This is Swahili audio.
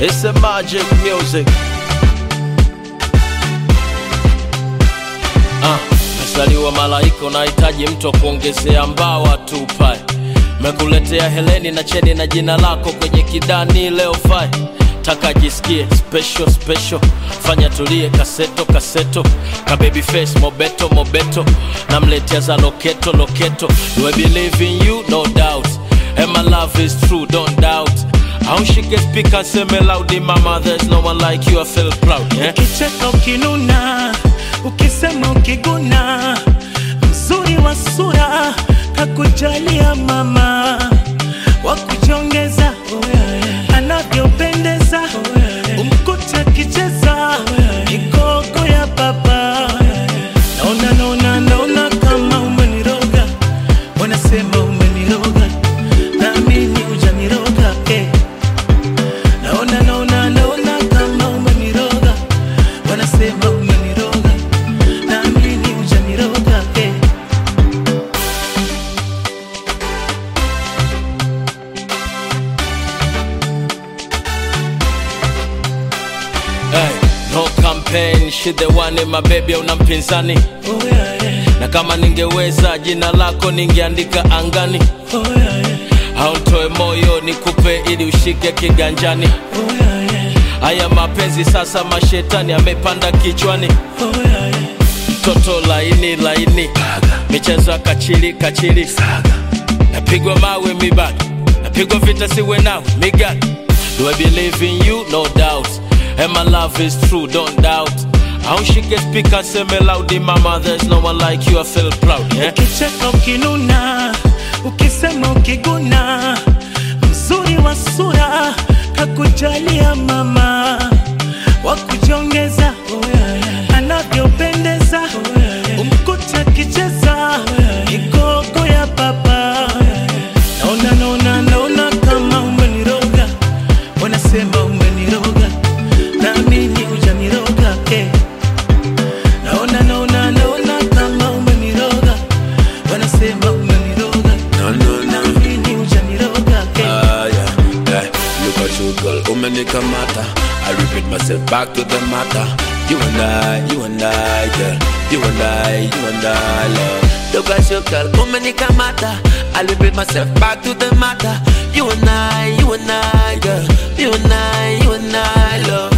It's a magic music. Ah, mesaliwa malaika, unahitaji mtu wa kuongezea mbawa tupae. Mekuletea Heleni na cheni na jina lako kwenye kidani leo fai taka jisikie special special, fanya tulie kaseto kaseto, ka baby face mobeto mobeto, namletea za loketo loketo. Do I believe in you? No doubt. And my love is true, don't doubt. How she can speak and say me loudly, mama, there's no one like you, I feel proud, yeah? ukicheka ukinuna ukisema ukiguna mzuri wa sura kakujalia mama wakujongeza anavyopendeza umkuta akicheza migogo ya baba naona naona naona kama umeniroga wanasema umeniroga naamini hujaniroga eh. naona naona naona kama umeniroga wanasema umeniroga naamini hujaniroga eh. Hey, no campaign, she the one in my baby, una mpinzani oh, yeah, yeah. na kama ningeweza jina lako ningeandika angani Oh, yeah, yeah. au ntoe moyo nikupe ili ushike kiganjani Oh, yeah, yeah. haya mapenzi sasa mashetani amepanda kichwani Oh, yeah, yeah. mtoto laini laini michezo ya kachili kachili napigwa mawe mibaki napigwa vita siwe nawe migaki do i believe in you no doubt and my love is true don't doubt how she can speak and say me loudly mama there's no one like you i feel proud yeah? ukicheka ukinuna ukisema ukiguna mzuri wa sura kakujalia mama wakujongeza anavyopendeza umkuta akicheza migogo ya baba naona naona naona kama umeniroga wanasema umeniroga naamini hujaniroga eh. naona naona naona kama umeniroga wanasema umeniroga No, no, no. naamini hujaniroga eh. Ah, yeah, yeah. Look at you, girl. Umenikamata. I repeat myself back to the matter. You and I, you and I, girl. You and I, you and I, love. Look at you, girl. Umenikamata. I repeat myself back to the matter. You and I, you and I, girl. You and I, you and I, love.